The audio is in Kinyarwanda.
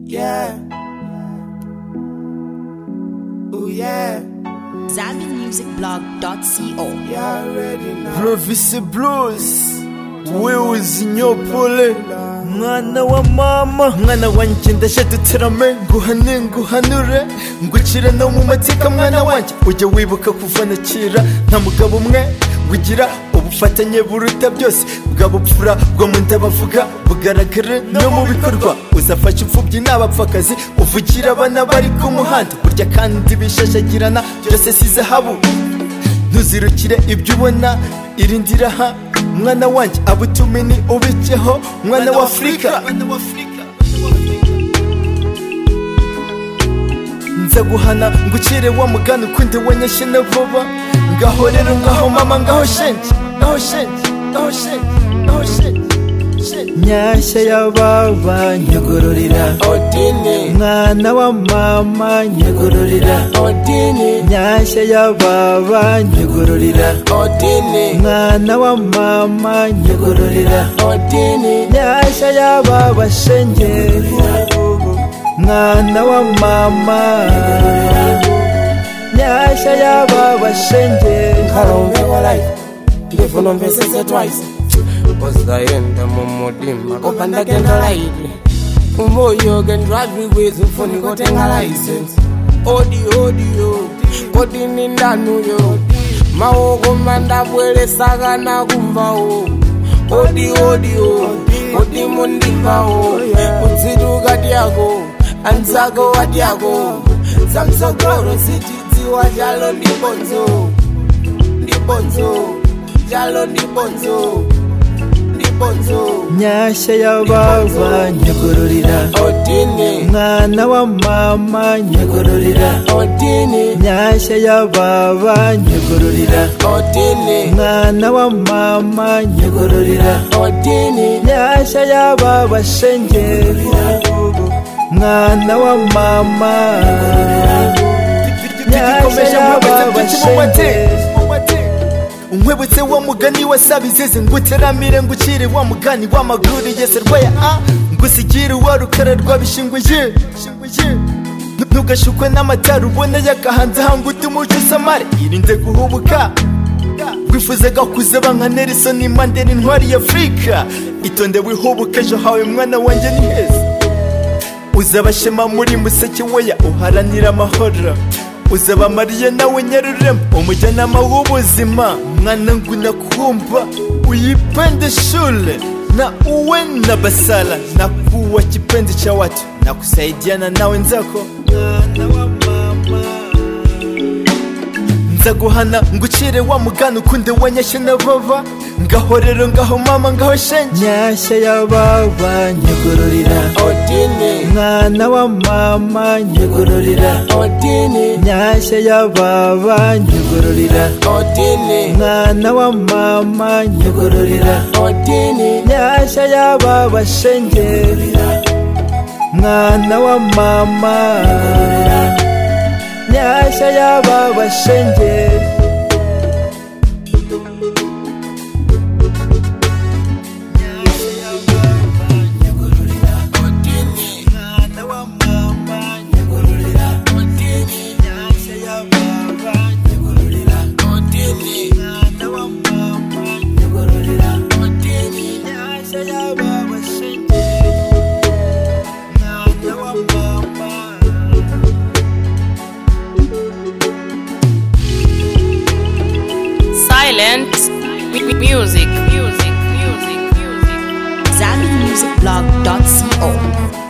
Yeah. Ooh, yeah. ZambianMusicBlog.co. You already know. Province Blues Wiz Nyopole Mwana wa mama Mwana wanjye ndaje duterame Nguhane nguhanure Ngukire no mu mateka mwana wanjye Ujye wibuka kuva na kera Nta mugabo umwe wigira ubufatanye buruta byose bwa bupfura bwo mu nda bavuga bugaragare no mu bikorwa uzafasha imfubyi n'abapfakazi uvugira abana bari ku muhanda burya kandi bishashagirana byose si zahabu ntuzirukire ibyo ubona irindira ha mwana wanjye abo utumini ubikeho mwana wa afurika nza guhana ngucire wa mugani ukundi wanyashye na vuba ngaho rero ngaho mama ngaho shenge ngaho shenge ngaho shenge ngaho shenge shenge. nyashya y'ababa nyugururira Odini. mwana wa mama nyugururira Odini. nyashya y'ababa nyugururira Odini. mwana wa mama nyugururira Odini. nyashya y'aba bashenge mwana wa mama nyashya y'aba bashenge Karombeko like. Live on vese twice. Uzaenda mumudima kopanda genda laidi umoyo gendradriwezi mfuni kotenga license odi odiyo kodini ndanuyo maoko mandabweresakana kumvawo odi odiyo kodi mundipawo kudzituka dyako anzako wadyako zamsogoro sitidziwa chalo ndibonzo ndibonzo chalo ndibonzo ndibonzo nyashya y'ababa nyugururira Odini, mwana wa mama nyugururira Odini, nyashya y'ababa nyugururira Odini, mwana wa mama nyugururira Odini, nyashya y'aba bashenge mwana wa mama nyashya y'aba bashenge unkwibutse wa mugani wasaba izizi nguteramire ngucire wa mugani w'amagururiye serwaya a ngusigire wa rukara rwabishingwiye ntugashukwe n'amatara ubona yakahanze hanga utumuco usamare irinde guhubuka wifuzaga kuzaba nka nelson mandela intwari ya afurika itonde wihubuka ejo hawe mwana wanjye ni heza uzabashema muri museke weya uharanira amahoro uzaba mariya nawe nyarurema umujyanama w'ubuzima mwana nguna kumva uyipende shule na uwe na basala na kuwa kipende cha watu na kusaidiana na wenzako nzaguhana ngucire wa mugani ukunde wanyashye na bava ngaho rero ngaho mama ngaho shenge nyashya y'ababa nyugururira Odini, mwana wa mama nyugururira Odini, nyashya y'ababa nyugururira Odini, mwana wa mama nyugururira Odini, nyashya y'aba bashenge mwana wa mama nyashya y'aba bashenge Silent with music, music, music, music. ZambianMusicBlog.co.